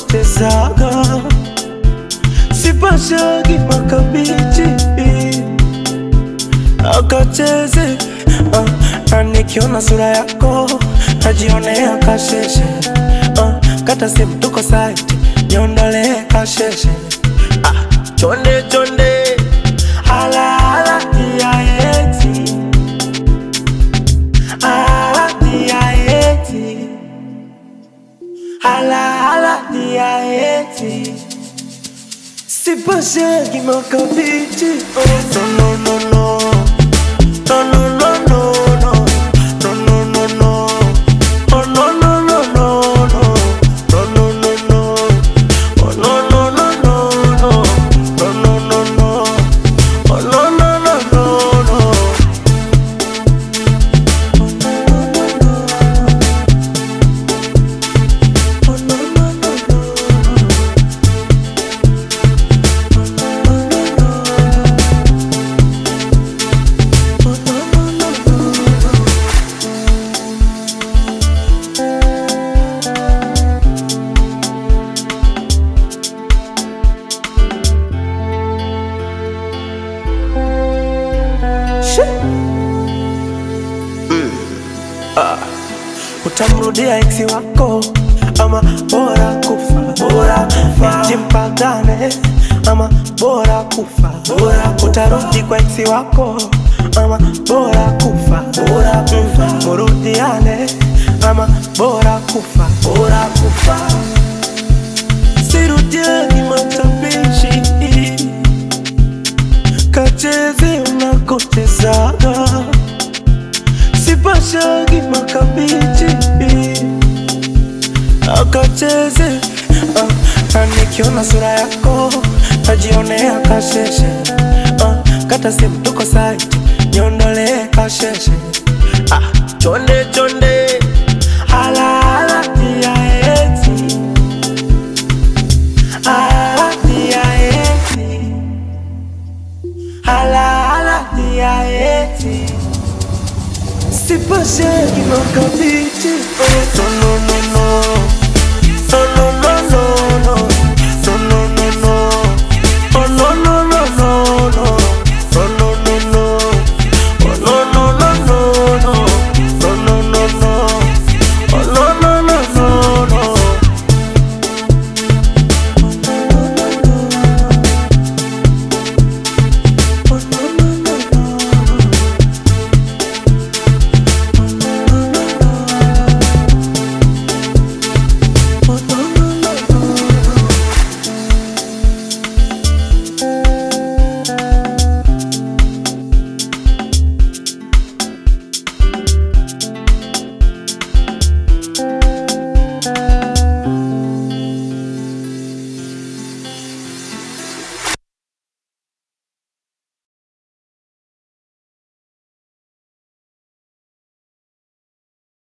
nakotezaga sipashagi makabichi akacheze uh, na nikiona sura yako najionea kasheshe uh, kata simu tuko site niondolee kasheshe ah, chonde chonde ala ala tiaeti ala tiaeti ala ala tiaeti sipashagi makabichi oh, no, no, no, no. No, no, no, no, no. No, no, no, no. Oh, no, no, no, no, no. No, no, no, no. Oh, no, no, no, no, no. No, no, no, no. Oh, no, no, no, no, no. Oh, no, no, no, no. Oh, no, no, no, no. Shit. utamrudia eksi wako ama bora kufa bora kufa jimpagane ama bora kufa bora utarudi kwa eksi wako ama bora kufa bora kufa murudiane ama bora kufa bora kufa sirudiani matapishi kacheze unakotezaga sipashagi makabichi akacheze uh, na nikiona sura yako najionea kasheshe uh, kata simu tuko site niondolee kasheshe ah, chonde chonde ala ala tiaeti ala tiaeti ala ala tiaeti sipashagi makabichi oh, no, no, no, no.